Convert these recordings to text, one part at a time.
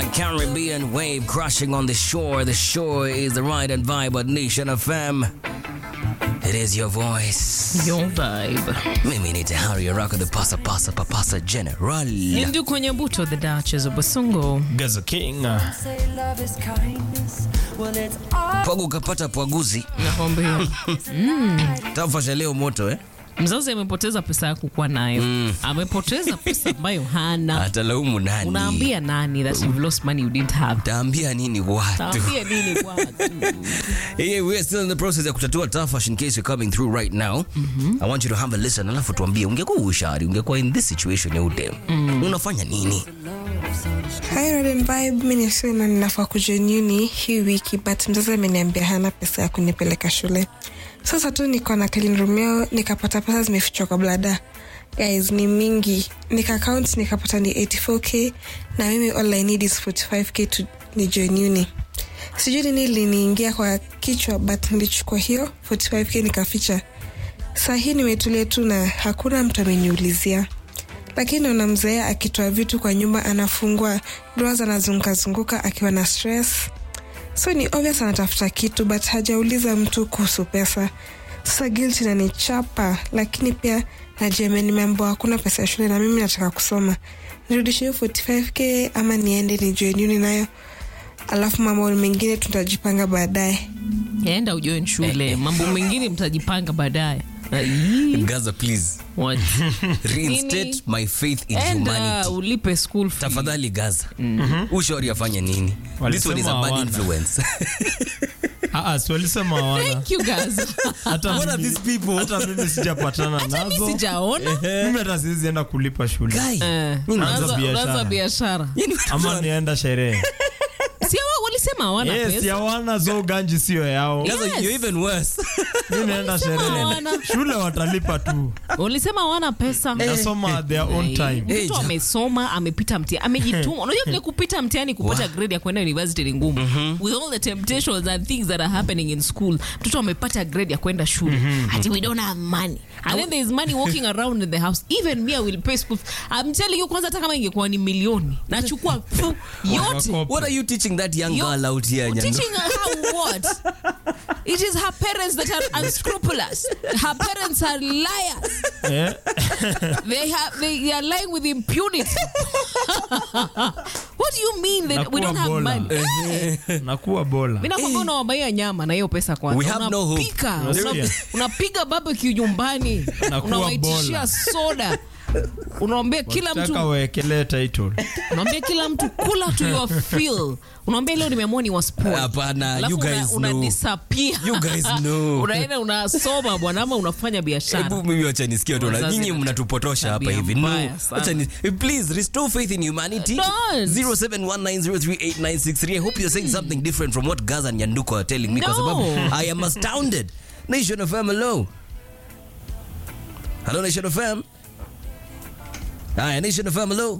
Caribbean wave crashing on the shore. The shore is the right and vibe at Nation FM. It is your voice. Your vibe. Mimi ni Tahari Araka, the pasa pasa papasa general. Lindu kwenye buto the Duchess of Basungo. Gaza King. Say love is kindness. Well, it's all Pwagu ukapata pwaguzi. Nakwambia Tafasha leo moto eh? mzazi amepoteza pesa ya kukuwa nayo amepoteza pesa ambayo hana. Atalaumu nani? Unaambia nani that you've lost money you didn't have? Taambia nini watu? Taambia nini watu? Yeah, we are still in the process ya kutatua tafash in case you're coming through right now. I want you to have a listen alafu tuambie ungekuwa ushari, ungekuwa in this situation ya udem. Unafanya nini? Hi Red and Vibe, mi nisema ninafaa kujoin uni hii wiki but mzazi ameniambia hana pesa ya kunipeleka shule. Sasa tu niko na clean room yao nikapata pesa zimefichwa kwa blada. Guys, ni mingi. Nika count nikapata ni 84k na mimi all I need is 45k to ni join uni. Sijui nini liniingia kwa kichwa but nilichukua hiyo 45k nikaficha. Saa hii nimetulia tu na hakuna mtu ameniulizia lakini unamzoea akitoa vitu kwa nyumba anafungua drawers anazunguka zunguka akiwa na stress so ni obvious anatafuta kitu but hajauliza mtu kuhusu pesa sasa guilt inanichapa lakini pia najua nimeambiwa hakuna pesa ya shule na mimi nataka kusoma nirudishe hiyo 45k ama niende nijoin uni nayo alafu mambo mengine tutajipanga baadaye Enda ujoin shule, mambo mengine mtajipanga baadaye. Ai, Gaza please. what? Reinstate Nini? my faith in Enda humanity. ulipe school fee. Tafadhali Gaza. Ushauri afanye nini? This one is a Walisema bad hawana. influence. Ah, ah, si walisema hawana. Thank you guys. Hata What are mimi- these people? hata mimi sijapatana Mimi nazo. sijaona. Mimi hata siwezi enda kulipa shule Guy. Eh, Nini unaanza unaanza biashara. unaanza biashara. Yaani ama nienda sherehe. Si hawa walisema hawana Yes, pesa. hawana zo ganji sio yao. Gaza, Yes. you're even worse. Mimi naenda sherehe. hawana. Shule watalipa tu. Walisema hawana pesa. Nasoma at their own time. Eh, mtoto ja- amesoma amepita mtihani amejituma unajua vile kupita mtihani kupata grade ya kwenda university ni ngumu with all the temptations and things that are happening in school mtoto amepata grade ya kwenda shule ati we don't have money and then there is money walking around in the house even me I will pay school I'm telling you kwanza hata kama ingekuwa ni milioni nachukua fu yote Wako- What are you teaching that young Yo- girl out here, Nyandu? teaching her how what it is her parents that are unscrupulous her parents are liars Eh? they have they are lying with impunity. what do you mean that we Nakuwa don't have bola. money? Nakuwa bola. Mimi nakwambia unawabaia nyama na hiyo pesa kwanza. We have no hope. Unapika, Unasikia? una- unapiga barbecue nyumbani. Nakuwa Unawaitishia bola. soda. Unaambia kila Taka mtu waekelee title. unaambia kila mtu kula to your fill. Unaambia leo nimeamua ni waspoil. Hapana, Alafu you guys una, una know. disappear. You guys know. Unaenda unasoma bwana ama unafanya biashara. Hebu mimi wacha nisikie tu na Wazazi nyinyi na- mnatupotosha hapa tabia hivi. No. mbaya sana. Wacha ni, please restore faith in humanity. Don't. 0719038963. I hope you're saying something different from what Gaza and Nyanduko are telling me kwa No. sababu I am astounded. Nation of FM hello. Hello Nation of FM. Haya Nation of FM hello.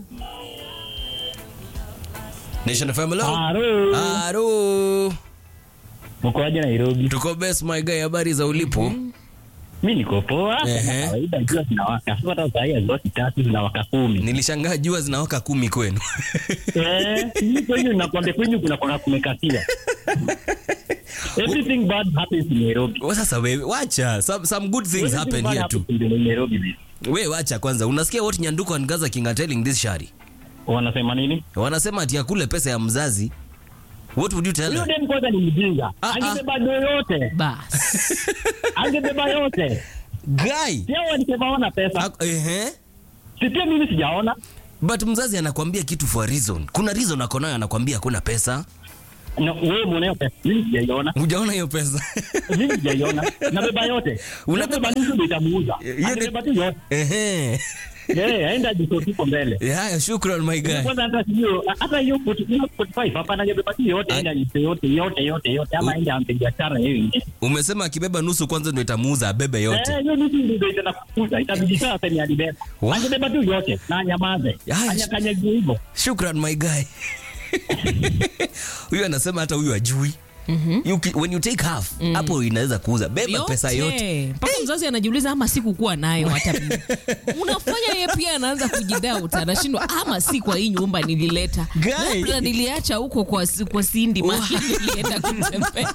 Nation of FM hello. Haro, Haro. mkoaje Nairobi? Tuko best my guy habari za ulipo? Mi niko poa. Ehe. Kama kawaida jua zinawaka. Sasa hata saa hii hazitoki tatu zinawaka kumi. Nilishangaa jua zinawaka kumi kwenu. Eh, hii kwenyu nakwambia kwenyu kuna kuna kumekatia. Everything bad happens in Nairobi. Wa sasa wewe wacha some, some good things Everything happen bad here too. happens in Nairobi. babe. We wacha kwanza, unasikia what Nyanduko and Gaza King are telling this shari? Wanasema nini? Wanasema ati akule pesa ya mzazi. What would you tell Huyo her? dem kwanza ni mjinga. Ah, ah. Angebeba do yote. Bas. Angebeba yote. Guy. Sio walisema wana pesa. Ak- Ehe. Si pia mimi sijaona. But mzazi anakwambia kitu for a reason. Kuna reason ako nayo anakwambia hakuna pesa. Na wewe mwenyewe pesa. Mimi sijaiona. Hujaona hiyo pesa. Mimi sijaiona. Nabeba yote. Unabeba- Unabeba nusu ndio itamuuza. Hiyo ni- Angebeba tu yote. Ehe. Eh, aenda jisotiko mbele. Haya, shukran my guy. Kwanza hata sio hata hiyo 45 hapa angebeba tu yote Ai. aenda jise yote yote yote yote ama aenda ampe biashara yeye ingine. Umesema akibeba nusu kwanza ndio itamuuza abebe yote. Eh, hiyo nusu ndio itaenda kukuza. Itabidi sasa sema alibeba. Wa- Angebeba tu yote na anyamaze. Ai. Anyakanyagie hivyo. Shukran my guy. Huyu anasema hata huyu ajui. you, ki- when you take half hapo inaweza kuuza beba pesa yote mpaka mzazi anajiuliza ama sikukuwa nayo hata mimi. unafanya ye pia anaanza kujidauta anashindwa ama si kwa hii nyumba nilileta Guy. labda niliacha huko kwa, kwa sindi mahali nilienda kutembea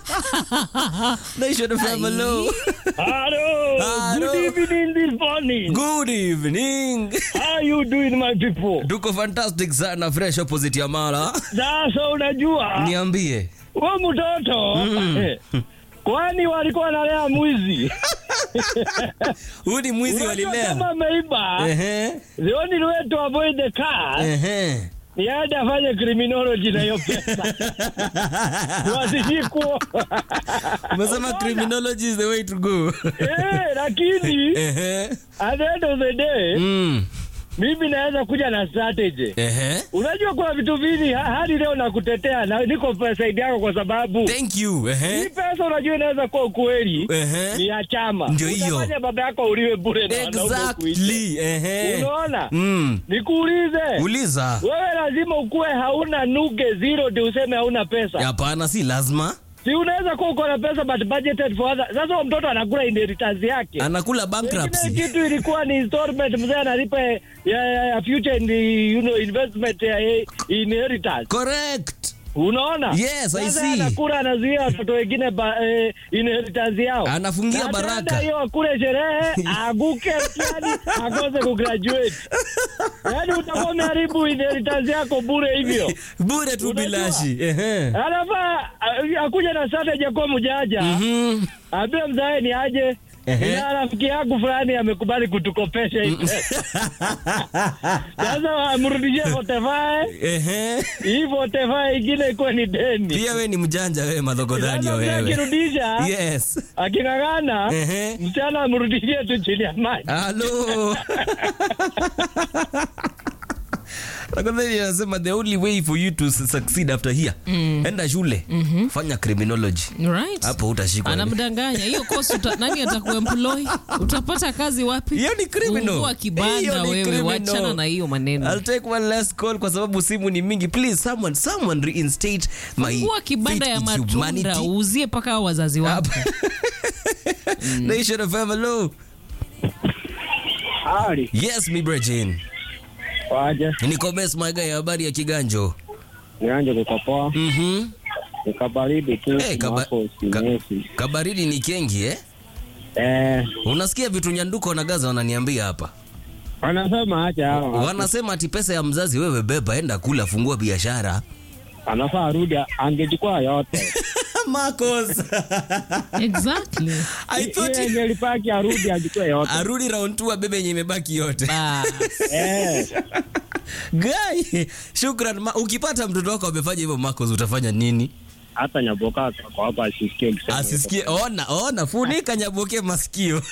Nation FM, hello. Hello. Hello. Good evening this morning. good evening How you doing my people? tuko fantastic sana fresh opposite ya mara Sasa unajua niambie huyo mtoto kwani walikuwa wanalea mwizi huyu ni mwizi Unajua walilea kama ameiba Ehe, the only way to avoid the car ehe. ni aende afanye criminology na hiyo pesa wasishikwo umesema criminology is the way to go eh, lakini Ehe. at the end of the day Mm. mimi naweza kuja na strategy Ehe. unajua kuna vitu vingi ha- hadi leo nakutetea na niko pa- saidi yako kwa sababu thank you hii Ehe. pesa unajua inaweza kuwa ukweli ni Ehe. ya chama Ndio hiyo. Utafanya baba yako uliwe bure na wanaume kuishi. exactly Ehe. unaona Mm. nikuulize uliza wewe lazima ukuwe hauna nuge zero ndio useme hauna pesa hapana si lazima si unaweza kuwa uko na pesa but budgeted for other sasa huyo mtoto anakula inheritance yake anakula Pengine bankruptcy kitu ilikuwa ni installment mzee analipa ya, ya, ya future in the, you know, investment ya ya inheritance correct unaona Yes, I Sasa see. anakula anazuia watoto wengine ba, eh, inheritance yao Anafungia Na baraka. ataenda hiyo akule sherehe aguke mtihani akose kugraduate yaani utakuwa umeharibu inheritance yako bure hivyo bure tu Unajua? bilashi Ehe. anafaa a- akuja na strategy ya kuwa mjanja Mhm. ambie mzae ni aje Ehe. ina rafiki yangu fulani amekubali kutukopesha hii pesa. sasa amrudishie votefae Ehe. hii votefae ingine ikuwe ni deni pia we ni mjanja wewe madhogodhani Sasa mzee wewe akirudisha yes aking'ang'ana Ehe. msichana amrudishie tu chini ya maji halo Nakwambia anasema the only way for you to succeed after here enda shule fanya criminology right hapo utashikwa anamdanganya hiyo kosi uta, nani atakuemploy utapata kazi wapi Hiyo ni criminal. Fungua Hiyo kibanda ni wewe criminal. wachana na hiyo maneno I'll take one last call kwa sababu simu ni mingi please someone someone reinstate my fungua kibanda faith ya in matunda humanity. uuzie mpaka hao wazazi wako Nation of hello hali yes mi brejin waje niko best my guy habari ya kiganjo nianje kukopoa mhm nikabaridi tu hey, kaba, ka, kabaridi ni kengi eh eh, unasikia vitu nyanduko na gaza wananiambia hapa wanasema acha hao wanasema ati pesa ya mzazi wewe beba enda kula fungua biashara anafaa arudi angechukua yote Marcos exactly I thought Yeye yenye lipaki arudi achukue yote arudi round 2 abebe yenye imebaki yote Bas. eh, Guy, shukran ma, ukipata mtoto wako amefanya hivyo Marcos utafanya nini hata nyaboka kwa hapa asisikie ukisema asisikie ona ona funika nyaboke masikio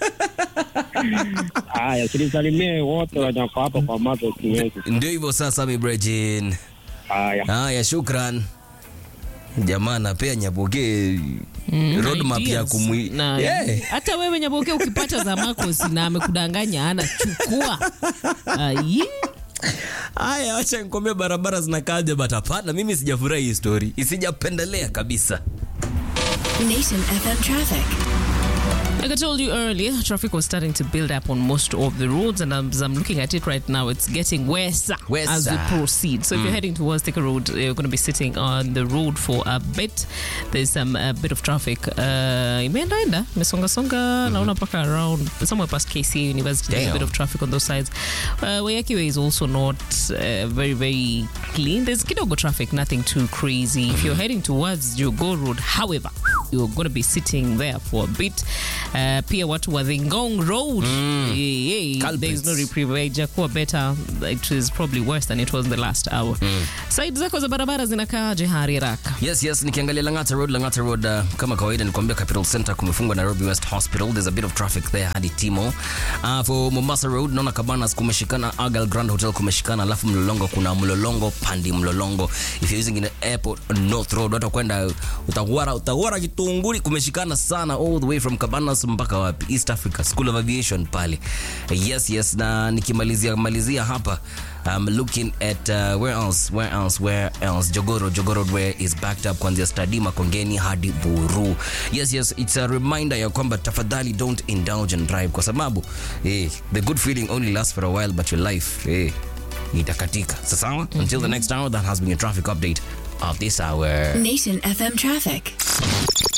haya silisalimie wote wanyako hapa kwa mazo kinyesi ndio hivyo sasa mi brejin haya haya shukran jamaa anapea nyaboke roadmap ya Ideas. kumwi Na- Yeah. hata wewe nyaboke ukipata za Marcos na amekudanganya ana chukua Aye. haya wacha nikwambia barabara zinakaaje but hapana mimi sijafurahi hii story isijapendelea kabisa Nation FM traffic. Like I told you earlier, traffic was starting to build up on most of the roads, and as I'm looking at it right now, it's getting worse Worse. as we proceed. So if you're heading towards Thika Road, you're going to be sitting on the road for a bit. There's some a bit of traffic. Uh, imeenda enda imesonga songa naona paka around somewhere past KCA University. There's a Damn. bit of traffic on those sides. Uh, Wayaki Way is also not uh, very very clean. There's kidogo traffic, nothing too crazy. If you're heading towards Jogo Road, however, you're going to be sitting there for a bit. Uh, pia watu wa the Ngong Road, yeah, yeah, Culprits. there's no reprieve. Haijakuwa better. It is probably worse than it was in the last hour. Side zako za barabara zinakaaje hari haraka? yes yes nikiangalia langata road langata road uh, kama kawaida nikuambia capital center kumefungwa nairobi west hospital there's a bit of traffic there hadi timo uh, for mombasa road naona cabanas kumeshikana agal grand hotel kumeshikana alafu mlolongo kuna mlolongo pandi mlolongo if you're using in airport north road watu kwenda utawara utawara kitunguri kumeshikana sana all the way from cabanas cabanas mpaka wapi east africa school of aviation pale yes yes na nikimalizia malizia hapa I'm looking at uh, where else where else where else jogoro jogoro where is backed up kuanzia stadima kongeni hadi buru yes yes it's a reminder ya kwamba tafadhali don't indulge and drive kwa sababu eh, the good feeling only lasts for a while but your life eh, itakatika so sawa until the next hour that has been a traffic update of this hour Nation FM traffic.